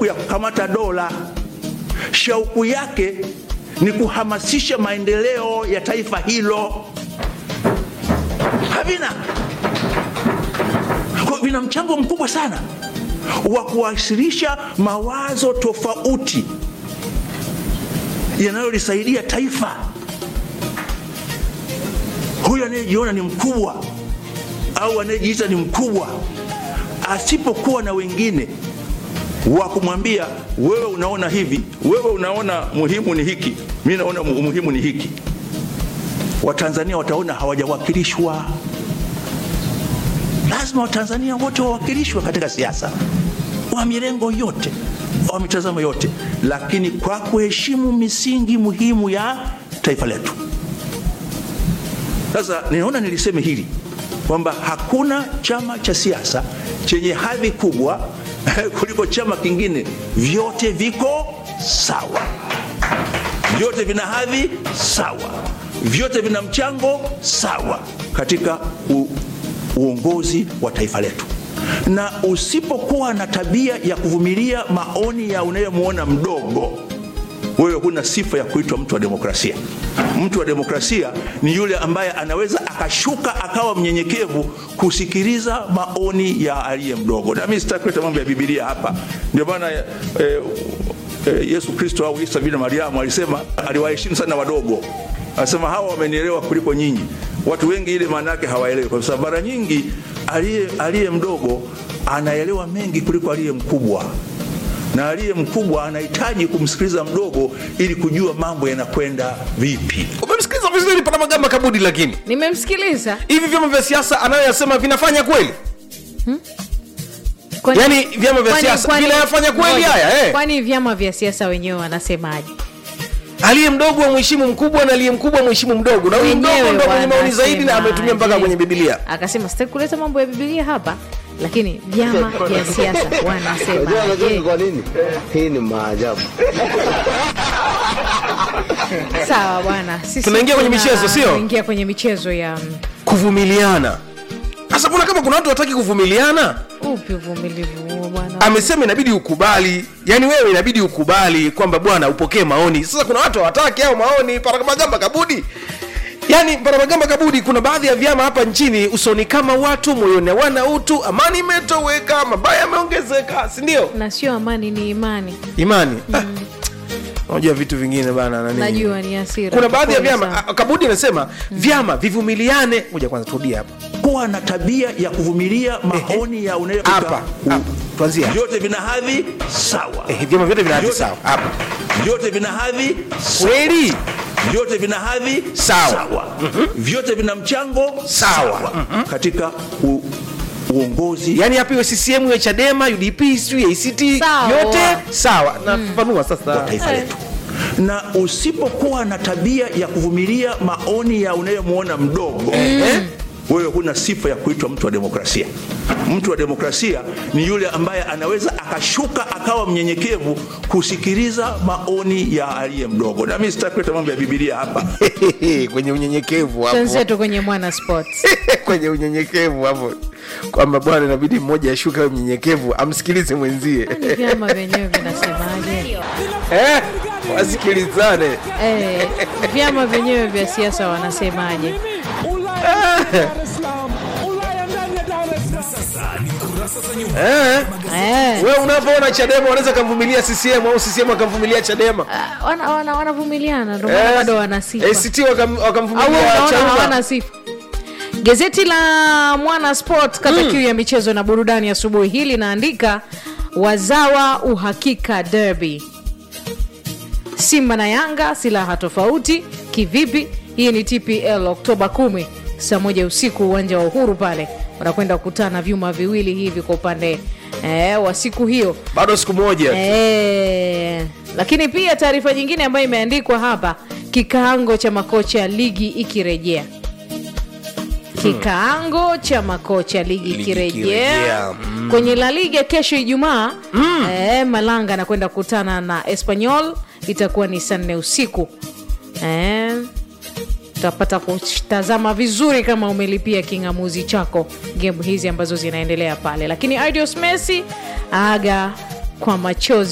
shauku ya kukamata dola. Shauku yake ni kuhamasisha maendeleo ya taifa hilo. Havina kwa vina mchango mkubwa sana wa kuwasilisha mawazo tofauti yanayolisaidia taifa. Huyu anayejiona ni mkubwa au anayejiita ni mkubwa, asipokuwa na wengine wa kumwambia wewe unaona hivi, wewe unaona muhimu ni hiki, mi naona mu- muhimu ni hiki, Watanzania wataona hawajawakilishwa. Lazima Watanzania wote wawakilishwe katika siasa, wa mirengo yote, wa mitazamo yote, lakini kwa kuheshimu misingi muhimu ya taifa letu. Sasa ninaona niliseme hili kwamba hakuna chama cha siasa chenye hadhi kubwa kuliko chama kingine. Vyote viko sawa, vyote vina hadhi sawa, vyote vina mchango sawa katika u, uongozi wa taifa letu. Na usipokuwa na tabia ya kuvumilia maoni ya unayemwona mdogo, wewe huna sifa ya kuitwa mtu wa demokrasia. Mtu wa demokrasia ni yule ambaye anaweza akashuka akawa mnyenyekevu kusikiliza maoni ya aliye mdogo. Na mimi sitaki kuleta mambo ya Biblia hapa, ndio maana eh, eh, Yesu Kristo au Isa bin Mariamu alisema, aliwaheshimu sana wadogo, anasema hawa wamenielewa kuliko nyinyi. Watu wengi ile maana yake hawaelewi, kwa sababu mara nyingi aliye aliye mdogo anaelewa mengi kuliko aliye mkubwa na aliye mkubwa anahitaji kumsikiliza mdogo ili kujua mambo yanakwenda vipi. umemsikiliza vizuri paramagamba kabudi lakini nimemsikiliza hivi vyama vya siasa anayoyasema vinafanya kweli Kwani- Yaani vyama vya kwani- siasa kwani- vinayafanya kweli ngoja. haya, eh? kwani vyama vya siasa wenyewe wanasemaje aliye mdogo amheshimu mkubwa na aliye mkubwa amheshimu mdogo na huyu mdogo Wenyewe ndo mwenye maoni zaidi na wanasemaje? ametumia mpaka kwenye bibilia akasema sitaki kuleta mambo ya bibilia hapa lakini vyama vya siasa Unajua anajua ni wanasemaje kwa nini? Hii ni maajabu. sawa bwana sisi Tunaingia kwenye tuna- michezo, sio? tunaingia kwenye michezo ya mm, kuvumiliana sasa mbona kama kuna watu wataki kuvumiliana upi uvumilivu huo bwana amesema inabidi ukubali yaani wewe inabidi ukubali kwamba bwana upokee maoni sasa kuna watu hawataki au maoni paramagamba kabudi yaani paramagamba kabudi kuna baadhi ya vyama hapa nchini usoni kama watu moyoni hawana utu amani imetoweka mabaya yameongezeka sindio na sio amani ni imani imani Ah, unajua vitu vingine bana nani najua ni asira kuna baadhi ya Pole vyama sana. ah, kabudi anasema vyama vivumiliane moja kwanza turudie hapa Kuwa na tabia ya kuvumilia maoni ya unaye hapa hapa. tuanzie hapa. vyote vina hadhi sawa, Eh, vyama vyote vina hadhi Vyote- sawa hapa vyote vina hadhi sawa. kweli vyote vina hadhi Sawa. vyote vina mchango Sawa. katika u, uongozi yaani hapa iwe ccm iwe chadema udp sijui act Sawa. yote sawa nafafanua wa sasa taifa letu na usipokuwa na tabia ya kuvumilia maoni ya unayemwona mdogo eh, wewe huna sifa ya kuitwa mtu wa demokrasia mtu wa demokrasia ni yule ambaye anaweza akashuka akawa mnyenyekevu kusikiliza maoni ya aliye mdogo na mi sitaki kuleta mambo ya bibilia hapa kwenye unyenyekevu hapo Twenzetu kwenye mwana sports kwenye unyenyekevu hapo kwamba bwana inabidi mmoja ashuke awe mnyenyekevu amsikilize mwenzie Kwani vyama vyenyewe vinasemaje eh, wasikilizane eh, vyama vyenyewe vya siasa wanasemaje eh. eh, we unavyoona chadema wanaweza kamvumilia ccm au ccm akamvumilia chadema ah, wana- wana- wanavumiliana ndio maana Eh, bado wana sifa ACT wakam- au wakamvumilia unaona Chauma. hawana sifa gazeti la mwana sport kata kiu ya michezo na burudani asubuhi hii linaandika wazawa uhakika derby simba na yanga silaha tofauti kivipi hii ni tpl oktoba 1 saa moja usiku uwanja wa uhuru pale wanakwenda kukutana vyuma viwili hivi kwa upande eh, wa siku hiyo bado siku moja Eh, lakini pia taarifa nyingine ambayo imeandikwa hapa kikaango cha makocha ligi ikirejea kikaango cha makocha ligi Ligi ikirejea ikirejea, kwenye la liga kesho ijumaa eh, malanga anakwenda kukutana na espanyol itakuwa ni saa nne usiku eh, utapata kutazama vizuri kama umelipia kingamuzi chako gemu hizi ambazo zinaendelea pale lakini idios messi aga kwa machozi